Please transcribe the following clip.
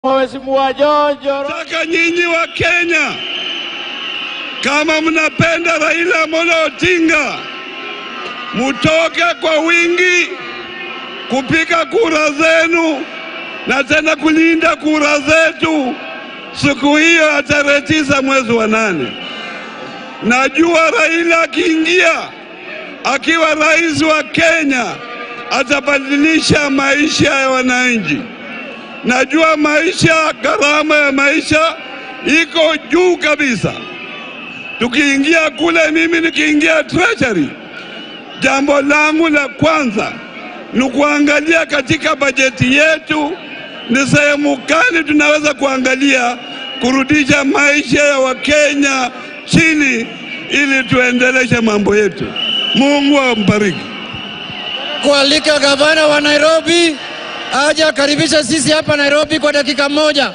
Mheshimiwa Jojo Nataka nyinyi wa Kenya, kama mnapenda Raila Amolo Odinga, mutoke kwa wingi kupiga kura zenu na tena kulinda kura zetu siku hiyo ya tarehe tisa mwezi wa nane. Najua Raila akiingia akiwa rais wa Kenya atabadilisha maisha ya wananchi. Najua maisha, gharama ya maisha iko juu kabisa. Tukiingia kule, mimi nikiingia treasury, jambo langu la kwanza ni kuangalia katika bajeti yetu ni sehemu gani tunaweza kuangalia kurudisha maisha ya Wakenya chini ili tuendeleshe mambo yetu. Mungu ambariki. kualika gavana wa Nairobi aje akaribisha sisi hapa Nairobi kwa dakika moja.